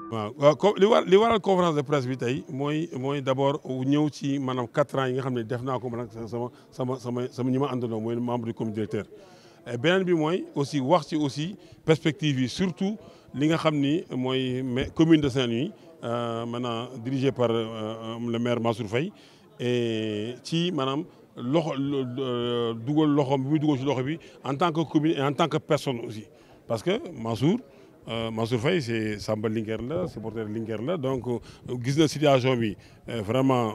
waaw waaw co li war li waral conférence de presse bi tey mooy mooy d' abord ñëw ci maanaam quatre ans yi nga xam ne def naa ko man ak sama sama sama sama ñi ma àndandoo mooy membre du comité directeur. beneen bi mooy aussi wax ci aussi perspective yi surtout li nga xam ni mooy commune de Saint-Louis maintenant dirigé par le maire Mansour Faye et ci maanaam loxo dugal loxoom bi muy dugal ci loxo bi en tant que commune et en tant que personne aussi parce que Mansour. Mansour Faye c'est Samba Linguère la supporter Linguère la donc gis na situation bi vraiment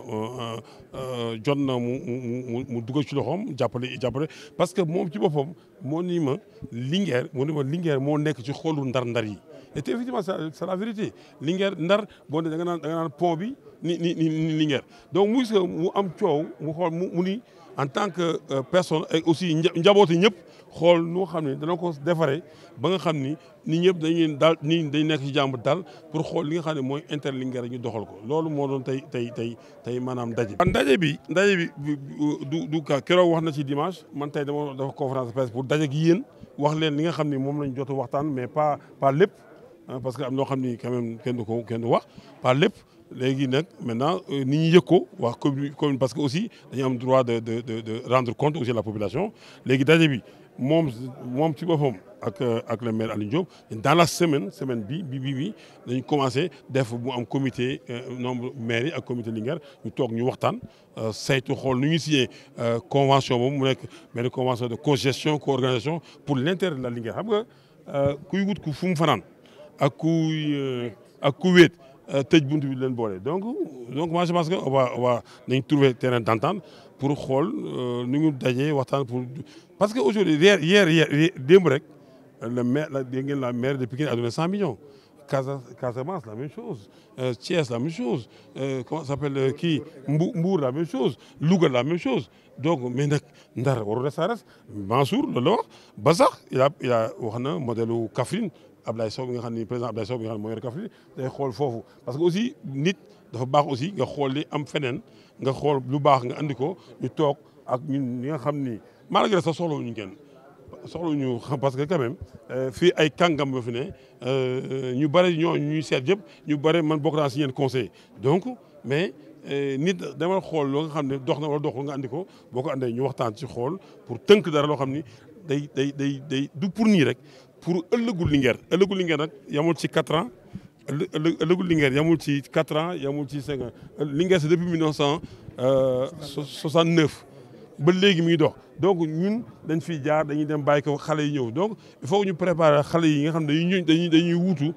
jot na mu mu mu dugal ci loxoom jàppale jàppale parce que moom ci boppam moo ni ma Linguère moo ni ma Linguère moo nekk ci xolu ndar-ndar yi et effectivement c'est la vérité Linguère ndar boo ne da nga naan da nga naan pont bi ni ni ni Linguère donc mu gis mu am coow mu xool mu mu ni en tant que personne et aussi njabooti ñëpp xool nu xam ne dana ko defaree ba nga xam ni nit ñëpp dañuy daal nii dañ nekk ci jàmm daal pour xool li nga xam ne mooy interlinguère ñu doxal ko loolu moo doon tey tey tey tey maanaam ndaje bi. ndaje bi ndaje bi du du ka keroog wax na ci dimanche man tey dama dafa conférence de presse pour daje gi yéen wax leen li nga xam ni moom lañ jot a waxtaan mais pas pas lépp parce que am loo xam ni quand même kenn du ko kenn du wax pas lépp. léegi nag maintenant nit ñi yëg ko wax commune parce que aussi dañu am droit de de de rendre compte aussi à la population léegi daje bi moom moom ci boppam ak ak le maire Aliou Diop dans la semaine semaine bi bi bi bi dañu commencé def mu am comité nombre maire yi ak comité Linguère ñu toog ñu waxtaan saytu xool nu ñu signé convention boobu mu nekk benn convention de cogestion co-organisation pour l'intérêt de la Linguère xam nga kuy wut ku fu mu fanaan ak kuy ak ku wéet tëj buntu bi leen boole donc donc moi je pense que on va on va nañ trouver terrain d'entente pour xool nu ñu dajee waxtaan pour parce que aujourd'hui hier hier hier démb rek le maire la dégg ngeen la maire de Pikine a donné cent millions Casa Casamance la même chose Thiès la même chose comment ça s'appelle kii Mbour Mbour la même chose Louga la même chose donc mais nag Ndar waru resta res Mansour loolu la wax ba sax il a il a wax na modèle u Kaffrine Ablaye Sow bi nga xam ni président Ablaye Sow bi nga xam ne moo yor Kaffrine day xool foofu parce que aussi nit dafa baax aussi nga xool li am feneen nga xool lu baax nga andi ko ñu toog ak ñun ñi nga xam ni malgré ça soxlawuñu kenn soxlawuñu parce que quand même fii ay kàngam ba fi ne ñu bëri ñoo ñuy seet yëpp ñu bëri man bokk naa si ñeen conseil donc mais nit dama xool loo nga xam ne dox na wala doxul nga andi ko boo ko andee ñu waxtaan ci xool pour tënk dara loo xam ni day day day day du pour nii rek pour ëllëgu Linguère ëllëgu Linguère nag yamul ci quatre ans ëllëgu Linguère yamul ci quatre ans yamul ci cinq ans Linguère c'est depuis mille neuf cent soixante-neuf ba léegi mi ngi dox donc ñun dañ fiy jaar dañuy dem bàyyi ko xale yi ñëw donc il faut que ñu préparer xale yi nga xam ne dañuy dañuy dañuy wuutu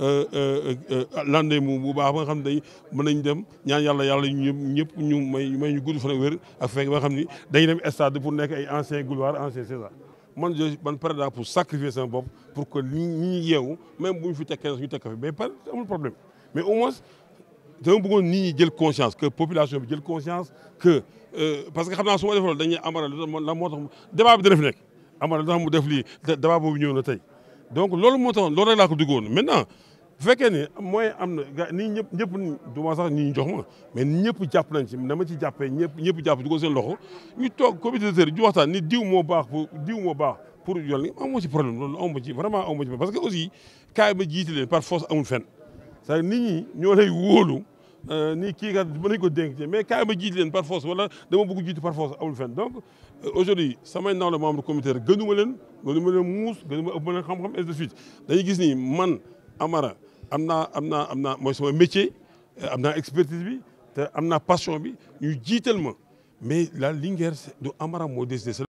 lande mu bu baax ba nga xam ne day mën nañ dem ñaan yàlla yàlla ñu ñëpp ñu may may ñu gudd fan ak wér ak fekk ba nga xam ni dañuy dem stade pour nekk ay ancien gloire ancien César man je man pare naa pour sacrifier sama bopp pour que ñi ñi yeewu même bu ñu fi tekkee ñu tekk fi mais par amul problème mais au moins dama bëggoon nit ñi jël conscience que population bi jël conscience que parce que xam naa su ma defoon dañuy amara la moo tax débat bi dana fi nekk amara lu tax mu def lii débat boobu ñëw na tey donc loolu moo taxoon loolu rek laa ko duggoon maintenant bu fekkee ne mooy am na ga nii ñëpp ñëpp du ma sax ñi ñu jox ma mais ñëpp jàpp nañ ci dama ci jàppee ñëpp ñëpp jàpp dugal seen loxo ñu toog comité de ñu waxtaan ni diw moo baax pour diw moo baax pour yoon li amoo ci problème loolu amoo ci vraiment amoo ci parce que aussi kaay ma jiite leen par force amul fenn c'est nit ñi ñoo lay wóolu nii kii kat mën nañu ko dénk mais kaay ma jiite leen par force wala dama bëgg jiite par force amul fenn donc aujourd'hui samay naaw la membre comité gënuma leen gënuma leen muus gënuma ëpp ma leen xam-xam et de suite dañuy gis ni man Amara am naa am naa am naa mooy sama métier am naa expertise bi te am naa passion bi ñu jiital ma mais la Linguère du Amara moo décidé